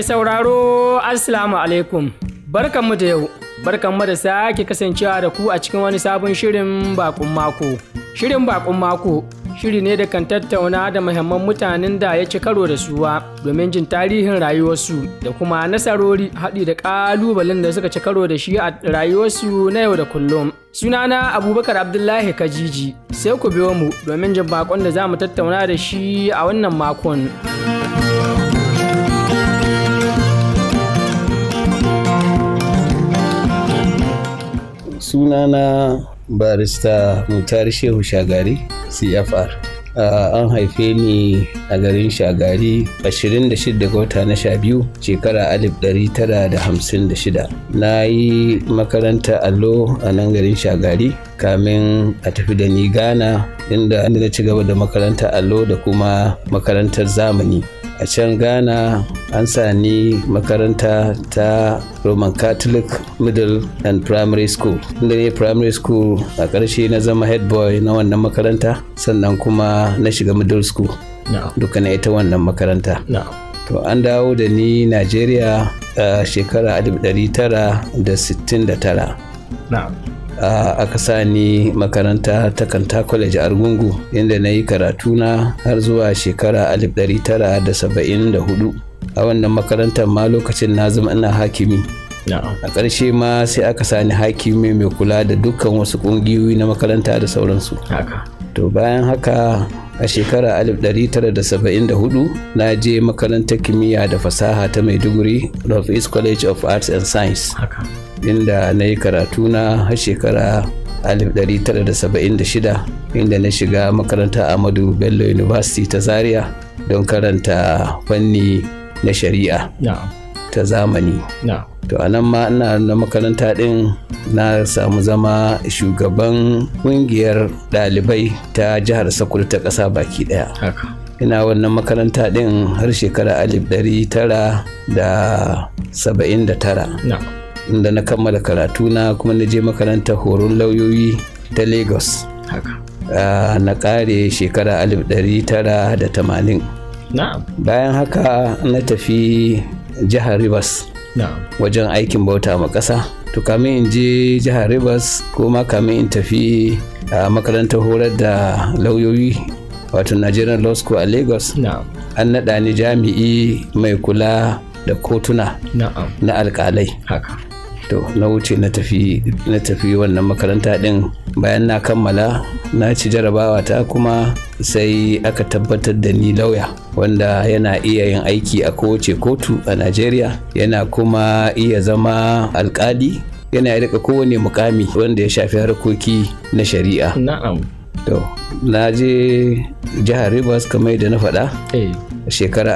Mai sauraro Assalamu alaikum. Barkanmu da yau. Barkanmu da sake kasancewa da ku a cikin wani sabon shirin bakun mako. Shirin bakun mako shiri ne da kan tattauna da muhimman mutanen da ya ci karo da suwa domin jin tarihin rayuwarsu da kuma nasarori haɗi da ƙalubalen da suka ci karo da shi a rayuwarsu na yau da kullum. Sunana Abubakar Abdullahi Kajiji sai ku biyo mu domin jin bakon da za mu tattauna da shi a wannan makon. sunana barista mutar shehu shagari cfr uh, an haife ni a garin shagari 26 ga wata na sha biyu shekara 1956 na yi makaranta allo a nan garin shagari kamin a tafi da ni ghana inda na ci gaba da makaranta allo da kuma makarantar zamani a can ghana an sani makaranta ta roman catholic middle and primary school inda ne primary school a ƙarshe na zama head boy na wannan makaranta sannan kuma na shiga middle school duka na ita wannan makaranta to an dawo da ni nigeria a shekara 1969 aka sa ni makaranta ta kanta college argungu inda na yi karatuna har zuwa shekara 1974 a wannan makarantar ma lokacin na zama ina hakimi a ƙarshe ma sai aka sani hakimi mai kula da dukkan wasu ƙungiyoyi na makaranta da sauransu to bayan haka a shekara 1974 na je makarantar kimiyya da fasaha ta maiduguri of east college of arts and science inda na yi karatu na har shekara 1976 inda na shiga makaranta Ahmadu Bello University ta Zaria don karanta fanni na shari'a ta zamani. To a nan ma ina na makaranta ɗin na samu zama shugaban ƙungiyar ɗalibai ta jihar Sokoto ta ƙasa baki ɗaya. ina wannan makaranta ɗin har shekara 1979. inda na kammala karatuna kuma na je makarantar horon lauyoyi ta lagos na kare shekara 1980 bayan haka na tafi jihar rivers wajen aikin bauta ma ƙasa to kamin in je jihar rivers ko ma kamin in tafi a makarantar horar da lauyoyi wato nigerian law school a lagos an naɗa ni jami'i mai kula da kotuna na alkalai to na wuce na tafi na tafi wannan makaranta din bayan na kammala na ci jarabawa ta kuma sai aka tabbatar da ni lauya wanda yana iya yin aiki a kowace kotu a najeriya yana kuma iya zama alkali yana rika kowane mukami wanda ya shafi harkoki na shari'a na'am to na je jihar rivers kamar da na faɗa shekara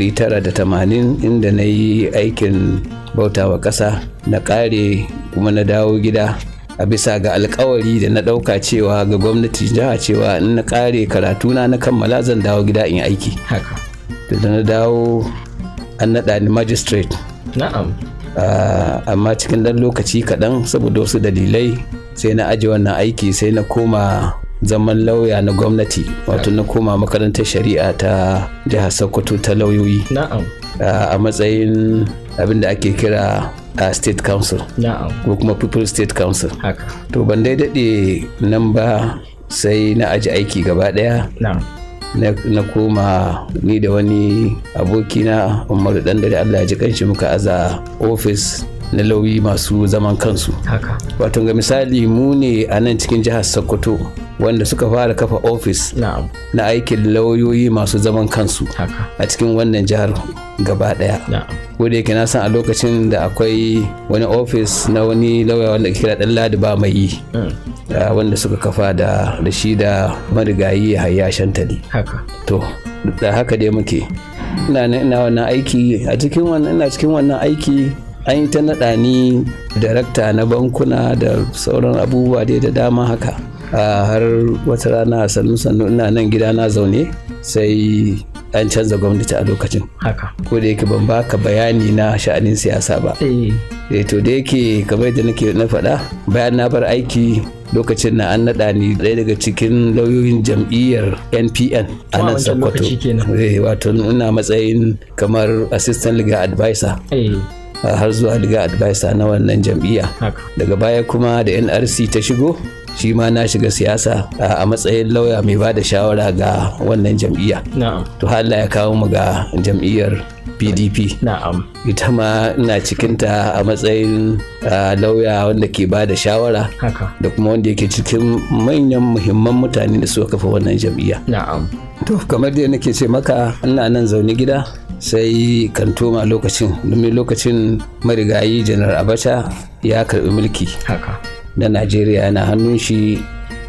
1980 inda na yi aikin bautawa ƙasa na ƙare kuma na dawo gida a bisa ga alkawari da na ɗauka cewa ga gwamnati jiha cewa in na ƙare karatuna na kammala zan dawo gida in aiki haka da na dawo an naɗa ni magistrate na'am amma cikin ɗan lokaci kaɗan saboda wasu dalilai sai na aje wannan aiki sai na koma zaman lauya na gwamnati wato na koma makarantar shari'a ta jihar sokoto ta lauyoyi na'am a matsayin abin da ake kira a state council na'am ko kuma people state council haka to ban dai daɗe nan ba sai na aji aiki gaba ɗaya na'am na koma ni da wani abokina umaru dan dare allah ya ji kanshi muka aza ofis na lauyi masu zaman kansu haka wato ga misali mu ne a nan cikin jihar sokoto wanda suka fara kafa ofis na'am na aikin lauyoyi masu zaman kansu haka a cikin wannan jihar gaba daya na'am ko da yake na san a lokacin da akwai wani ofis na wani lauya wanda ke kira dan ladi ba mai yi da wanda suka kafa da da shi da marigayi hayya shantali haka to da haka dai muke ina nan ina wannan aiki a cikin wannan ina cikin wannan aiki an yi ta naɗa ni darakta na bankuna da sauran abubuwa dai da dama haka a har wata rana sannu sannu ina nan gida na zaune sai an canza gwamnati a lokacin haka ko da yake ban baka bayani na sha'anin siyasa ba eh eh to da yake kamar da nake na faɗa bayan na bar aiki lokacin na an naɗa ni ɗaya daga cikin lauyoyin jam'iyyar npn a Wa nan wancan sokoto lokaci kenan. Eh, wato ina matsayin kamar assistant legal advisor eh har zuwa legal advisor na wannan jam'iyya haka daga baya kuma da nrc ta shigo shi ma na shiga siyasa a a matsayin lauya mai ba da shawara ga wannan jam'iyya na'am to har Allah ya kawo mu ga jam'iyyar pdp na'am ita ma ina cikinta a matsayin ah, lauya wanda ke ba da shawara haka da kuma wanda yake cikin manyan muhimman mutane da suka kafa wannan jam'iyya na'am to kamar da nake ce maka ina nan zaune gida sai kantoma lokacin domin lokacin marigayi janar abacha ya karbi mulki haka na najeriya yana hannun shi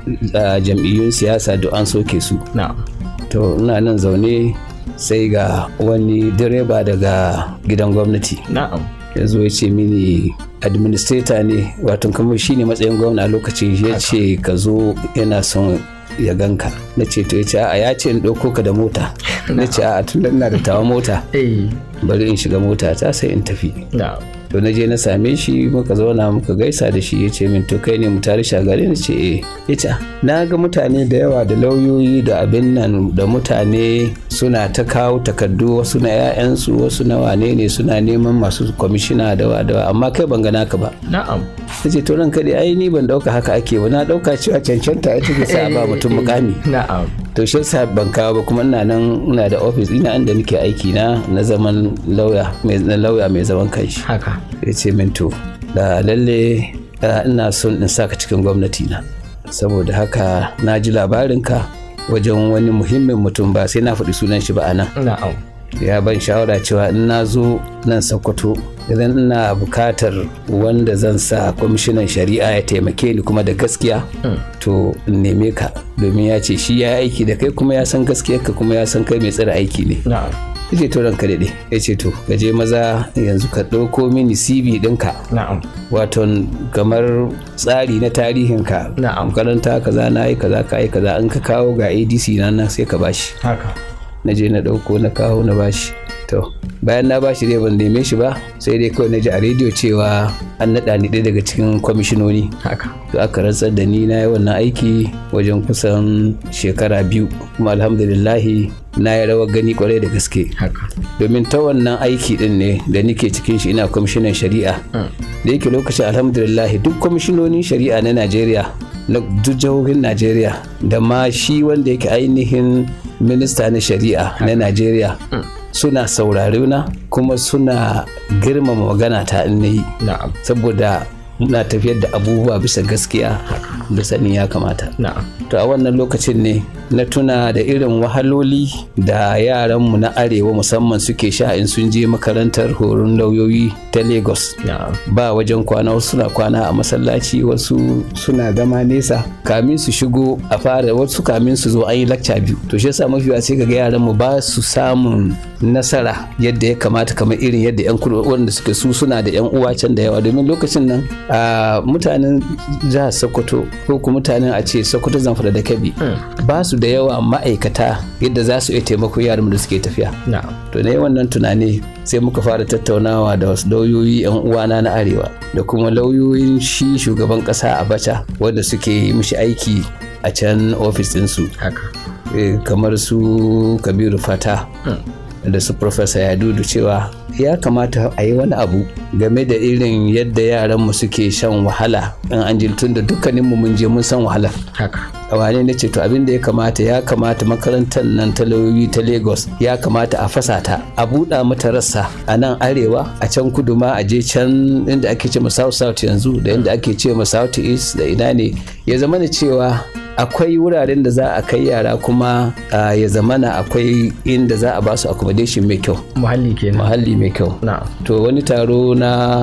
a jam'iyyun siyasa da an soke su na'am to ina nan zaune sai ga wani direba daga gidan gwamnati na'am ya zo ya ce mini administrator ne wato kamar shine matsayin gwamna a lokacin ya ce ka zo yana son ya ganka na ce to ya ce a ya ce in ɗauko ka da mota na ce a tun da ina da tawa mota eh bari in shiga mota ta sai in tafi na'am to na je na same shi muka zauna muka gaisa da shi ya ce min to kai ne mu tare shagari na ce eh ya ce "Ah, na ga mutane da yawa da lauyoyi da abin nan da mutane suna ta kawo takardu wasu na 'ya'yansu wasu na wane ne suna neman masu kwamishina da wa da wa amma kai ban ga naka ba na'am na ce to ran kaɗai ai ni ban ɗauka haka ake ba na ɗauka cewa cancanta ita ke sa a ba mutum mukami na'am to shi yasa ban kawo ba kuma ina nan ina da ofis ina inda nake aiki na na zaman lauya mai na lauya mai zaman kanshi haka ya ce min to da lalle ah, ina son in saka cikin gwamnati na saboda haka na ji labarinka wajen wani muhimmin mutum ba sai na faɗi sunan shi ba a nan na'am ya ban shawara cewa in na zo nan sokoto idan ina bukatar wanda zan sa kwamishinan shari'a ya taimake ni kuma da gaskiya to in neme ka domin ya ce shi ya yi aiki da kai kuma ya san gaskiyarka kuma ya san kai mai tsira aiki ne na'am ya ce to ranka daɗe ya ce to ka je maza yanzu ka ɗauko mini cv ɗinka na'am waton kamar tsari na tarihinka Na'am. makaranta kaza na yi kaza ka yi kaza an ka kawo ga adc na nan sai ka bashi haka na je na ɗauko na kawo na bashi to bayan na bashi dai ban neme shi ba sai dai kawai na ji a rediyo cewa an naɗa ni ɗaya daga cikin kwamishinoni haka to aka rantsar da ni na yi wannan aiki wajen kusan shekara biyu kuma alhamdulillahi na yi rawar gani kwarai da gaske haka domin ta wannan aiki din ne da nike cikin shi ina kwamishinan shari'a da yake lokacin alhamdulillah duk kwamishinonin shari'a na najeriya na duk jihohin najeriya da ma shi wanda yake ainihin minista na shari'a na najeriya suna saurare na kuma suna girmama magana ta in na yi na'am saboda muna tafiyar da abubuwa bisa gaskiya da sanin ya kamata na'am to a wannan lokacin ne na tuna da irin wahaloli da yaranmu na arewa musamman suke sha in sun je makarantar horon lauyoyi ta lagos na'am ba wajen kwana wasu suna kwana a masallaci wasu suna zama nesa kamin su shigo a fara wasu kamin su zo an yi lakca biyu to shi yasa mafi sai ga yaran mu ba su samun nasara yadda ya kamata kamar irin yadda yan kudu wanda suke su suna da yan uwa can da yawa domin lokacin nan a mutanen jihar sokoto ko kuma mutanen a ce sokoto zamfara da kebbi ba su da yawa ma'aikata yadda za su iya taimako yaran da suke tafiya na'am to na yi wannan tunani sai muka fara tattaunawa da wasu lauyoyi 'yan uwana na arewa da kuma lauyoyin shi shugaban kasa abacha wanda suke mishi aiki a can ofis ɗinsu haka eh, kamar su kabiru fata da su professor yadudu cewa ya kamata a yi wani abu game da irin yadda yaranmu suke shan wahala in an ji tun da dukkaninmu mun je mun san wahala haka a wane na ce to abin da ya kamata ya kamata makarantar nan ta lauyoyi ta lagos ya kamata a fasa ta a buɗa mata rassa a nan arewa a can kudu ma a je can inda ake ce ma south south yanzu da inda ake ce ma south east da ina ne ya zama da cewa akwai wuraren da za a kai yara kuma ah, ya zamana akwai inda za a basu accommodation mai kyau muhalli kenan muhalli mai kyau na'am to wani taro na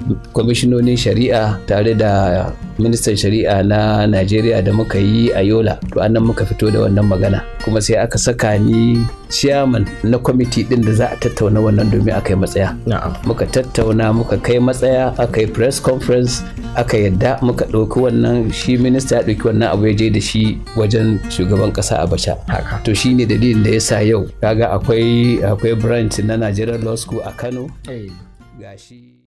kwamishinonin shari'a tare da ministan shari'a na najeriya da muka yi a yola to annan muka fito da wannan magana kuma sai aka saka ni chairman na kwamiti din da za a tattauna wannan domin a kai matsaya muka tattauna muka kai matsaya aka yi press conference aka yadda muka ɗauki wannan shi minista ya ɗauki wannan abu ya je da shi wajen shugaban ƙasa abacha to shi ne dalilin da ya sa yau kaga akwai akwai branch na nigerian law school a kano gashi